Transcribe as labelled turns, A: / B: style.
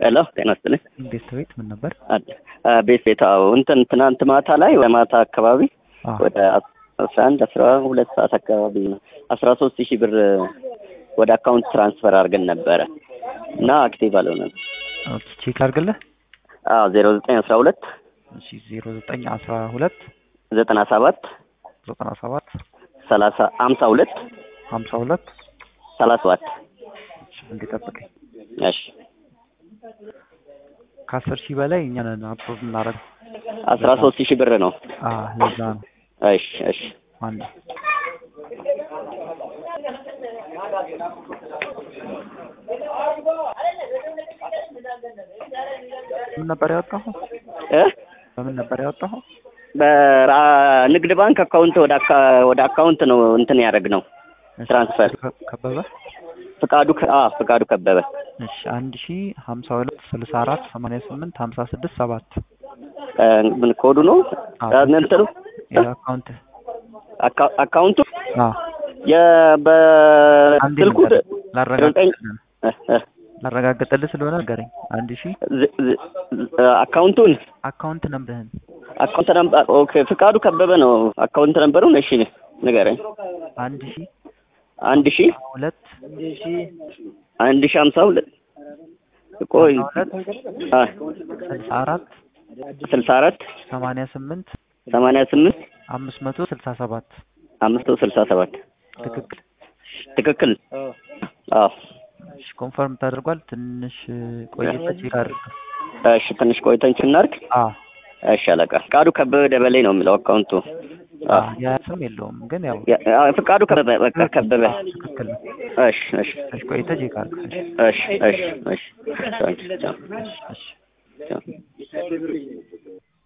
A: ሄሎ ጤና ይስጥልኝ።
B: ቤት ቤት ምን ነበር?
A: ቤት ቤት አዎ፣ እንትን ትናንት ማታ ላይ ወደ ማታ አካባቢ
B: አዎ።
A: ወደ አስራ አንድ አስራ ሁለት ሰዓት አካባቢ ነው አስራ ሶስት ሺህ ብር ወደ አካውንት ትራንስፈር አድርገን ነበረ እና አክቲቭ አልሆነም።
B: ኦኬ ቼክ አድርግልህ።
A: አዎ ዜሮ ዘጠኝ አስራ ሁለት
B: እሺ ዜሮ ዘጠኝ አስራ ሁለት
A: ዘጠና ሰባት
B: ዘጠና ሰባት
A: ሰላሳ ሀምሳ ሁለት
B: ሀምሳ ሁለት
A: ሰላሳ ሰባት
B: እሺ እንዲጠብቀኝ
A: እሺ
B: ከአስር ሺህ በላይ እኛ ነን አፕሮቭ እናደርግ።
A: አስራ ሶስት ሺህ ብር ነው።
B: አዎ ለዛ ነው
A: እሺ እሺ
B: አንድ ምን ነበር ያወጣኸው?
A: እ
B: በምን ነበር ያወጣኸው?
A: በንግድ ባንክ አካውንት ወደ አካ- ወደ አካውንት ነው እንትን ያደረግ ነው
B: እሺ፣
A: ትራንስፈር
B: ከ- ከበበ
A: ፍቃዱ ከ- አዎ ፍቃዱ ከበበ
B: እሺ አንድ ሺ ሀምሳ ሁለት ስልሳ አራት ሰማንያ ስምንት ሀምሳ ስድስት ሰባት
A: እ ምን ኮዱ ነው
B: አዎ።
A: እ እንትኑ
B: የአካውንት
A: አካ- አካውንቱ
B: አዎ አንዴ
A: የበስልኩ
B: ንገረኝ። ላረጋግጥልህ
A: እ እ
B: ላረጋግጥልህ ስለሆነ ንገረኝ። አንድ ሺ
A: ዝ- ዝ- እ አካውንቱን
B: አካውንት ነምርህን
A: አካውንት ነምበር ኦኬ ፍቃዱ ከበበ ነው አካውንት ነምበሩን እሺ ንገረኝ
B: አንድ ሺ
A: አንድ ሺ
B: ሁለት
A: አንድ ሺ ሀምሳ ሁለት ቆይ
B: ሁለት
A: አ
B: ስልሳ አራት
A: ስልሳ አራት
B: ሰማንያ ስምንት
A: ሰማንያ ስምንት
B: አምስት መቶ ስልሳ ሰባት
A: አምስት መቶ ስልሳ ሰባት
B: ትክክል።
A: ትክክል አዎ
B: እሺ ኮንፈርም ተደርጓል። ትንሽ ቆይተህ ቼክ አድርግ።
A: እሺ ትንሽ ቆይተን እናድርግ
B: አዎ
A: እሺ አለቃ ፍቃዱ ከበበ ደበሌ ነው የሚለው አካውንቱ አዎ
B: አዎ ያ ስም የለውም ግን ያው
A: ያ- አዎ፣ ፍቃዱ ከበበ በቃ ከበበ
B: ትክክል ነው።
A: እሺ እሺ
B: ትንሽ ቆይተህ ቼክ አድርግ።
A: እሺ እሺ እሺ ቻው፣ ቻው፣
B: እሺ
A: ቻው።